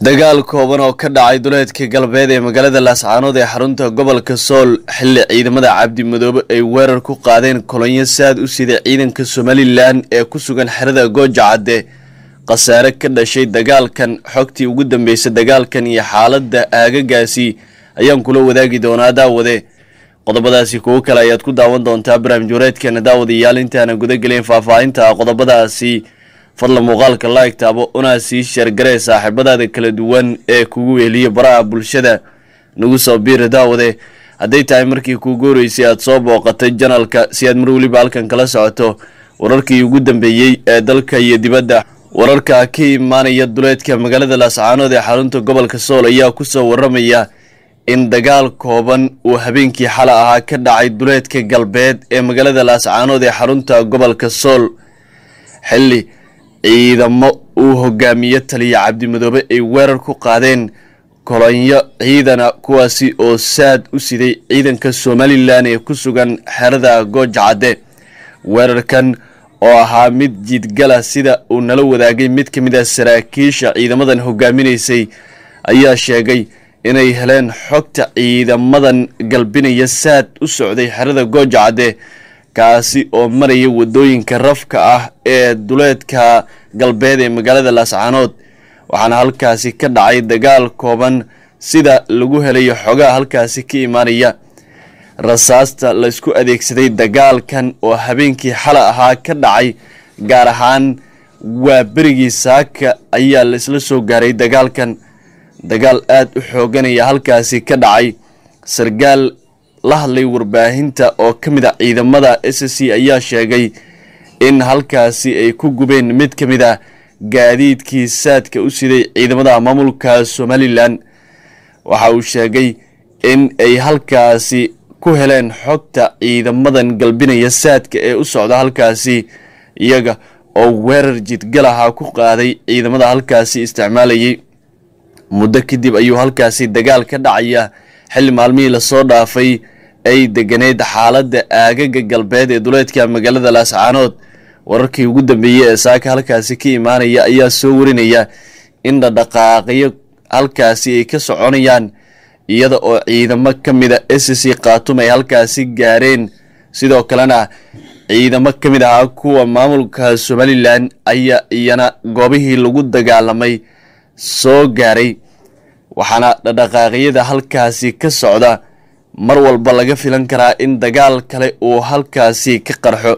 dagaal kooban oo ka dhacay duleedka galbeed ee magaalada laascaanood ee xarunta gobolka sool xilli ciidamada cabdi madoobe ay weerar ku qaadeen kolonyo saad u sida ciidanka somalilan ee ku sugan xerada gooja cadde khasaare ka dhashay dagaalkan xogtii ugu dambeysay dagaalkan iyo xaaladda aagagaasi ayaan kula wadaagi doonaa daawade qodobadaasi kuwo kale ayaad ku daawan doontaa barnaamij wareedkeena daawadayaal intaana gudagelin faahfaahinta qodobadaasi fadla muuqaalka like taabo una sii sheergaree saaxiibadaada kala duwan ee kugu weheliya baraha bulshada nagu soo biiri daawade hadday tahay markii kuugu horeysay aad soo booqatay janalka si aad mar weliba halkan kala socoto wararkii ugu dambeeyey ee dalka iyo dibadda wararka ka imaanaya duleedka magaalada laascaanood ee xarunta gobolka sool ayaa kusoo waramaya in dagaal kooban uu habeenkii xala ahaa ka dhacay duleedka galbeed ee magaalada laascaanood ee xarunta gobolka sool xilli ciidamo uu hogaamiye taliya cabdimadoobe ay weerar ku qaadeen kolonyo ciidana kuwaasi oo saad u siday ciidanka somalilan ee ku sugan xerada gooja cadde weerarkan oo ahaa mid jiidgala sida uu nala wadaagay mid ka mid a saraakiisha ciidamadan hogaaminaysay ayaa sheegay inay heleen xogta ciidamadan galbinaya saad u socday xerada gooja cadde kaasi oo maraya wadooyinka rafka ah ee duleedka galbeed ee magaalada laascaanood waxaana halkaasi ka dhacay dagaal kooban sida lagu helayo xogaha halkaasi ka imaanaya rasaasta laysku adeegsaday dagaalkan oo habeenkii xala ahaa ka dhacay gaar ahaan waa berigii saaka ayaa la isla soo gaaray dagaalkan dagaal aada u xooganaya halkaasi ka dhacay sargaal la hadlay warbaahinta oo ka mid a ciidamada s c ayaa sheegay in halkaasi ay ku gubeen mid ka mid ah gaadiidkii saadka u siday ciidamada maamulka somalilan waxa uu sheegay in ay halkaasi ku heleen xogta ciidamadan galbinaya saadka ee u socda halkaasi iyaga oo weerar jidgalaha ku qaaday ciidamada halkaasi isticmaalayay muddo kadib ayuu halkaasi dagaal ka dhacaya xilli maalmihii lasoo dhaafay ay deganeyd xaaladda aagaga galbeed ee duleedka magaalada laascaanood wararkii ugu dambeeyey ee saaka halkaasi ka imaanaya ayaa soo warinaya in dhadhaqaaqyo halkaasi ay ka soconayaan iyada oo ciidamo ka mida s c khatum ay halkaasi gaareen sidoo kalena ciidamo ka mid ahaa kuwa maamulka somalilan ayaa iyana goobihii lagu dagaalamay soo gaaray waxaana dhadhaqaaqyada halkaasi ka socda mar walba laga filan karaa in dagaal kale uu halkaasi ka qarxo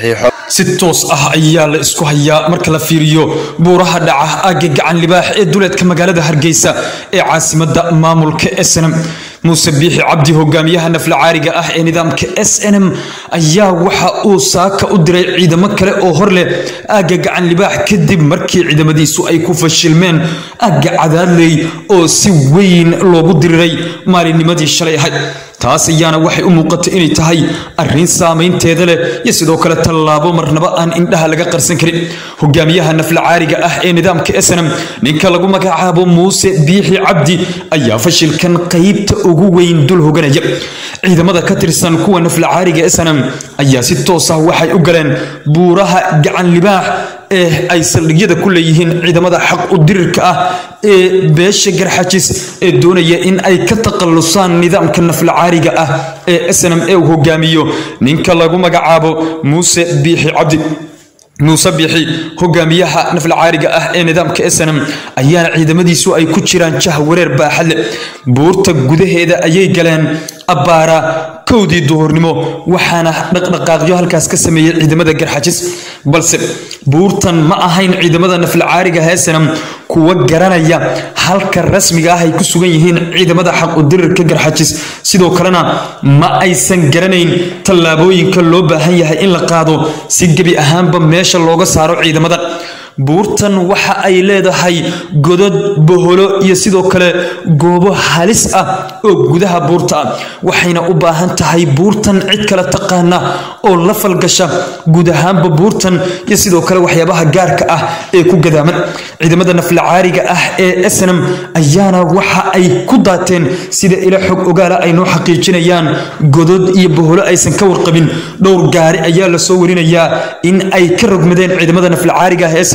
si toos ah ayaa la isku hayaa marka la fiiriyo buuraha dhaca aagga gacan libaax ee duleedka magaalada hargeysa ee caasimada maamulka snm muuse biixi cabdi hogaamiyaha nafla caariga ah ee nidaamka s n m ayaa waxa uu saaka u diray ciidamo kale oo hor leh aagga gacan libaax kadib markii ciidamadiisu ay ku fashilmeen aagga cadaadley oo si weyn loogu diriray maalinnimadii shalay ahayd taas ayaana waxay u muuqatay inay tahay arrin saamaynteeda leh iyo sidoo kale tallaabo marnaba aan indhaha laga qarsan karin hogaamiyaha nafla caariga ah ee nidaamka snm ninka lagu magacaabo muuse biixi cabdi ayaa fashilkan qaybta ugu weyn dul hoganaya ciidamada ka tirsan kuwa nafla caariga snm ayaa si toos ah waxay u galeen buuraha gacan libaax ee ay saldhigyada ku leeyihiin ciidamada xaq u dirirka ah ee beesha garxajis ee doonaya in ay ka takhallusaan nidaamka nafla caariga ah ee snm ee uu hogaamiyo ninka lagu magacaabo muuse biixi cabdi muuse biixi hogaamiyaha nafla caariga ah ee nidaamka snm ayaana ciidamadiisu ay ku jiraan jah wareer baaxadle buurta gudaheeda ayay galeen abbaara kowdii duhurnimo waxaana dhaqdhaqaaqyo halkaas ka sameeyey ciidamada garxajis balse buurtan ma ahayn ciidamada nafla caariga heesanam kuwa garanaya halka rasmiga ah ay ku sugan yihiin ciidamada xaq u dirirka garxajis sidoo kalena ma aysan garanayn tallaabooyinka loo baahan yahay in la qaado si gebi ahaanba meesha looga saaro ciidamada buurtan waxa ay leedahay godod boholo iyo sidoo kale goobo halis ah oo gudaha buurta ah waxayna u baahan tahay buurtan cid kale taqaana oo la falgasha guud ahaanba buurtan iyo sidoo kale waxyaabaha gaarka ah ee ku gadaaman ciidamada nafla caariga ah ee snm ayaana waxa ay ku daateen sida ila xog ogaala ay noo xaqiijinayaan godod iyo boholo aysan ka warqabin dhowr gaari ayaa lasoo warinayaa in ay ka rogmadeen ciidamada nafla caariga ah ee snm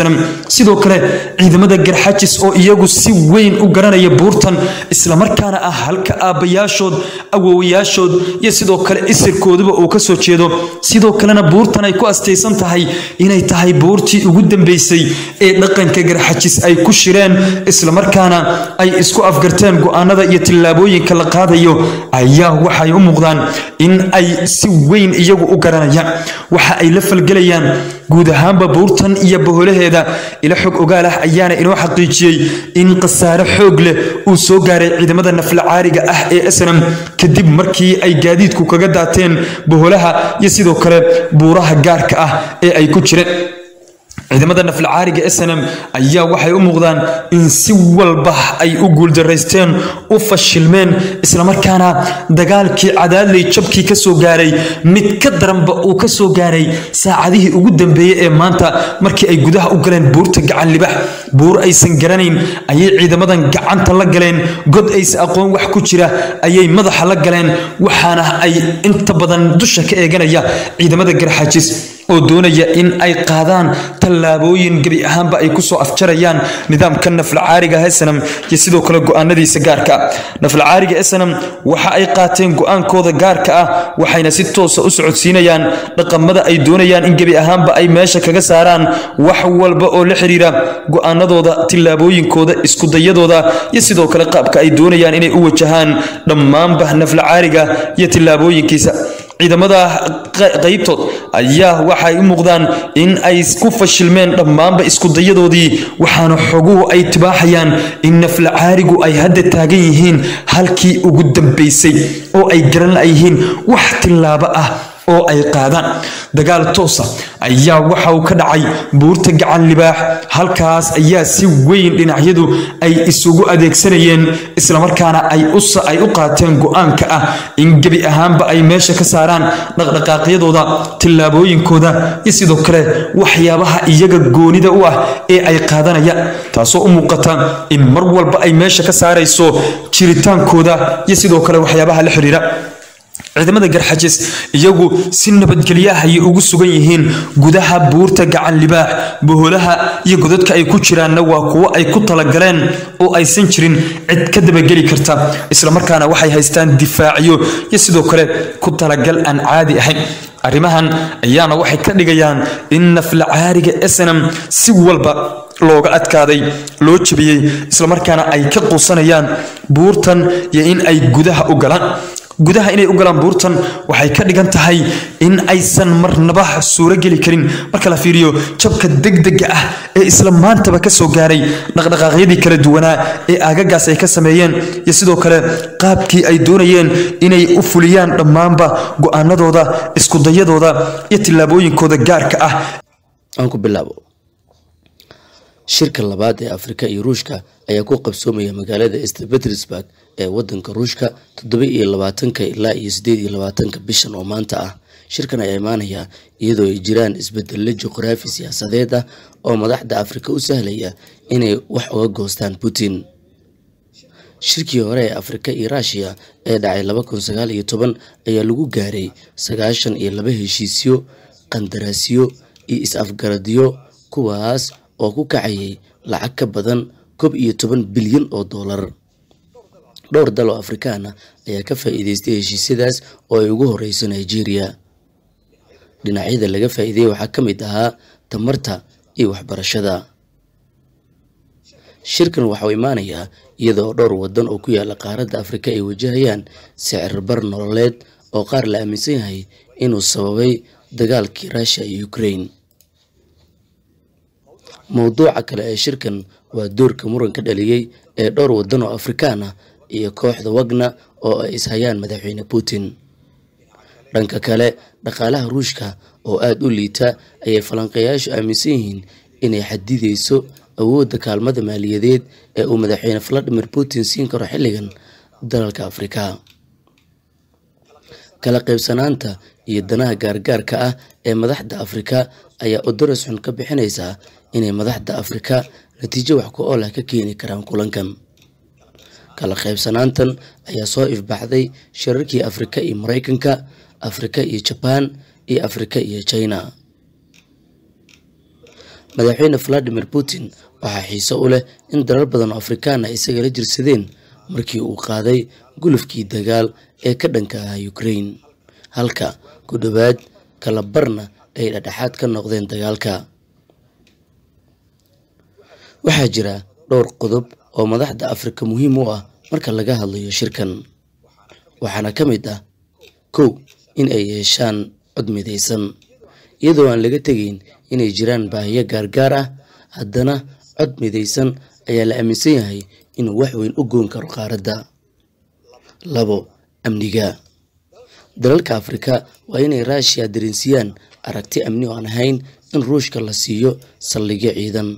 snm sidoo kale ciidamada garxajis oo iyagu si weyn u garanaya buurtan islamarkaana ah halka aabbayaashood awowayaashood iyo sidoo kale isirkooduba uu ka soo jeedo sidoo kalena buurtan ay ku astaysan tahay inay tahay buurtii ugu dambeysay ee dhaqanka garxajis ay ku shireen islamarkaana ay isku afgarteen go-aanada iyo tillaabooyinka la qaadayo ayaa waxay u muuqdaan in ay si weyn iyagu u garanayaan waxa ay la falgelayaan guud ahaanba buurtan iyo boholaheeda ila xog ogaal ah ayaana inoo xaqiijiyey in khasaare xoog leh uu soo gaaray ciidamada nafla caariga ah ee snm kadib markii ay gaadiidku kaga daateen boholaha iyo sidoo kale buuraha gaarka ah ee ay ku jireen ciidamada naflacaariga snm ayaa waxay u muuqdaan in si walba ay u guuldaraysteen u fashilmeen islamarkaana dagaalkii cadaadley jabkii ka soo gaaray mid ka daranba uu ka soo gaaray saacadihii ugu dambeeyey ee maanta markii ay gudaha u galeen buurta gacan libax buur aysan garanayn ayay ciidamadan gacanta la galeen god aysa aqoon wax ku jira ayay madaxa la galeen waxaana ay inta badan dusha ka eeganaya ciidamada garxaajis oo doonaya in ay qaadaan tallaabooyin gebi ahaanba ay kusoo afjarayaan nidaamka naflacaariga snm iyo sidoo kale go-aanadiisa gaarka ah naflacaariga snm waxa ay qaateen go-aankooda gaarka ah waxayna si toosa u socodsiinayaan dhaqamada ay doonayaan in gebi ahaanba ay meesha kaga saaraan wax walba oo la xiriira go-aanadooda tillaabooyinkooda iskudayadooda iyo sidoo kale qaabka ay doonayaan inay u wajahaan dhammaanba naflacaariga iyo tillaabooyinkiisa ciidamada qaybtood ayaa waxay u muuqdaan in ay ku fashilmeen dhammaanba iskudayadoodii waxaana xoguhu ay tibaaxayaan in naflacaarigu ay hadda taagan yihiin halkii ugu dambaysay oo ay garan layihiin wax tillaabo ah oo ay qaadaan dagaal toosa ayaa waxa uu ka dhacay buurta gacan libaax halkaas ayaa si weyn dhinacyadu ay isugu adeegsanayeen islamarkaana ay u qaateen go-aanka ah in gebi ahaanba ay meesha ka saaraan dhaqdhaqaaqyadooda tillaabooyinkooda iyo sidoo kale waxyaabaha iyaga goonida u ah ee ay qaadanayaan taasoo u muuqata in mar walba ay meesha ka saarayso jiritaankooda iyo sidoo kale waxyaabaha la xiriira ciidamada garxajis iyagu si nabadgelyaah ayay ugu sugan yihiin gudaha buurta gacan libaax boholaha iyo godadka ay ku jiraanna waa kuwo ay ku talagaleen oo aysan jirin cid ka dabageli karta islamarkaana waxay haystaan difaacyo iyo sidoo kale ku talagal aan caadi ahayn arrimahan ayaana waxay ka dhigayaan in naflacaariga snm si walba looga adkaaday loo jebiyey islamarkaana ay ka quusanayaan buurtan iyo in ay gudaha u galaan gudaha inay u galaan buurtan waxay ka dhigan tahay in aysan marnaba suuro geli karin marka la fiiriyo jabka degdega ah ee isla maantaba ka soo gaaray dhaqdhaqaaqyadii kala duwanaa ee aagagaas ay ka sameeyeen iyo sidoo kale qaabkii ay doonayeen inay u fuliyaan dhammaanba go-aanadooda iskudayadooda iyo tillaabooyinkooda gaarka ah aan ku bilaabo shirka labaad ee afrika iyo ruushka ayaa ku qabsoomaya magaalada st petersburg ee wadanka ruushka toddoba iyo labaatanka ilaa iyo sideed iyo labaatanka bishan oo maanta ah shirkan ayaa imaanaya iyadoo ay jiraan isbedelo juqraafi siyaasadeed ah oo madaxda afrika u sahlaya inay wax uga goostaan putin shirkii hore ee afrika iyo ruushiya ee dhacay laba kun sagaal iyo toban ayaa lagu gaaray sagaashan iyo laba heshiisyo qandaraasyo iyo is-afgaradyo kuwaas oo ku kacayay lacag ka badan koob iyo toban bilyan oo doolar dhowr dal oo afrikaana ayaa ka faa'iideystay heshiisyadaas oo ay ugu horeyso nigeria dhinacyada laga faa'iideeyey waxaa ka mid ahaa tamarta iyo waxbarashada shirkan waxauu imaanayaa iyadoo dhowr wadan oo ku yaala qaaradda afrika ay wajahayaan sicir bar nololeed oo qaar la aaminsan yahay inuu sababay dagaalkii ruushiya iyo ukraine mowduuca kale ee shirkan waa doorka muranka dhaliyey ee dhowr wadan oo afrikaan ah iyo kooxda wagna oo ay ishayaan madaxweyne putin dhanka kale dhaqaalaha ruushka oo aada u liita ayay falanqeeyaashu aaminsan yihiin inay xadideyso awoodda kaalmada maaliyadeed ee uu madaxweyne valadimir putin siin karo xilligan dalalka afrika kala qaybsanaanta iyo danaha gaargaarka ah ee madaxda afrika ayaa odoros xun ka bixinaysaa inay madaxda afrika natiijo wax ku ool ah ka keeni karaan kulankan kala qaybsanaantan ayaa soo ifbaxday shirarkii afrika iyo maraykanka afrika iyo jabaan iyo afrika iyo china madaxweyne valadimir putin waxaa xiise u leh in dalal badan oo afrikaan ah isagala jirsadeen markii uu qaaday gulufkii dagaal ee ka dhanka ahaa ukraine halka ku dhowaad kala barna ay dhexdhexaad ka noqdeen dagaalka waxaa jira dhowr qodob oo madaxda afrika muhiim u ah marka laga hadlayo shirkan waxaana ka mid ah kow in ay yeeshaan cod midaysan iyadoo aan laga tegayn inay jiraan baahiyo gaargaar ah haddana cod midaysan ayaa la aaminsan yahay inuu wax weyn u goon karo qaaradda labo amniga dalalka afrika waa inay ruushiya dareensiiyaan aragti amni oo aan ahayn in ruushka la siiyo saldhigyo ciidan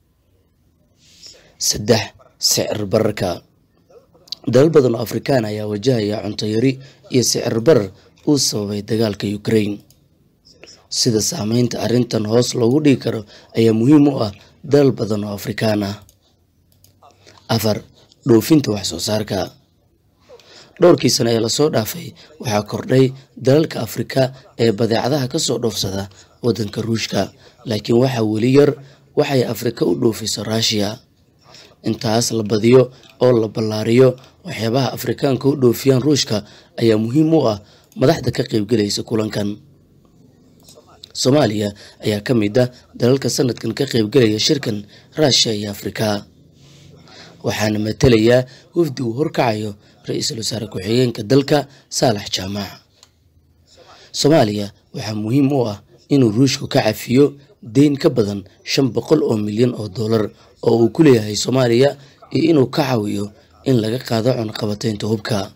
saddex sicir bararka dalal badan oo afrikaan ayaa wajahaya cunto yari iyo sicir barar uu sababay dagaalka ukraine sida saameynta arrintan hoos loogu dhigi karo ayaa muhiim u ah dalal badan oo afrikaan ah afar dhoofinta wax soo saarka dhowrkii sano ee lasoo dhaafay waxaa kordhay dalalka afrika ee badeecadaha kasoo dhoofsada waddanka ruushka laakiin waxaa weli yar waxay afrika u dhoofiso ruushiya intaas la badiyo oo la ballaariyo waxyaabaha afrikaanka u dhoofiyaan ruushka ayaa muhiim u ah madaxda ka qaybgelaysa kulankan soomaaliya ayaa ka mid ah dalalka sanadkan ka qaybgelaya shirkan ruushiya iyo afrika waxaana matalayaa wafdi uu horkacayo ra-iisul wasaare ku-xigeenka dalka saalax jaamac soomaaliya waxaa muhiim u ah inuu ruushku ka cafiyo deyn ka badan shan boqol oo milyan oo dollar oo uu ku leeyahay soomaaliya iyo inuu ka caawiyo in laga qaado cunaqabateynta hubka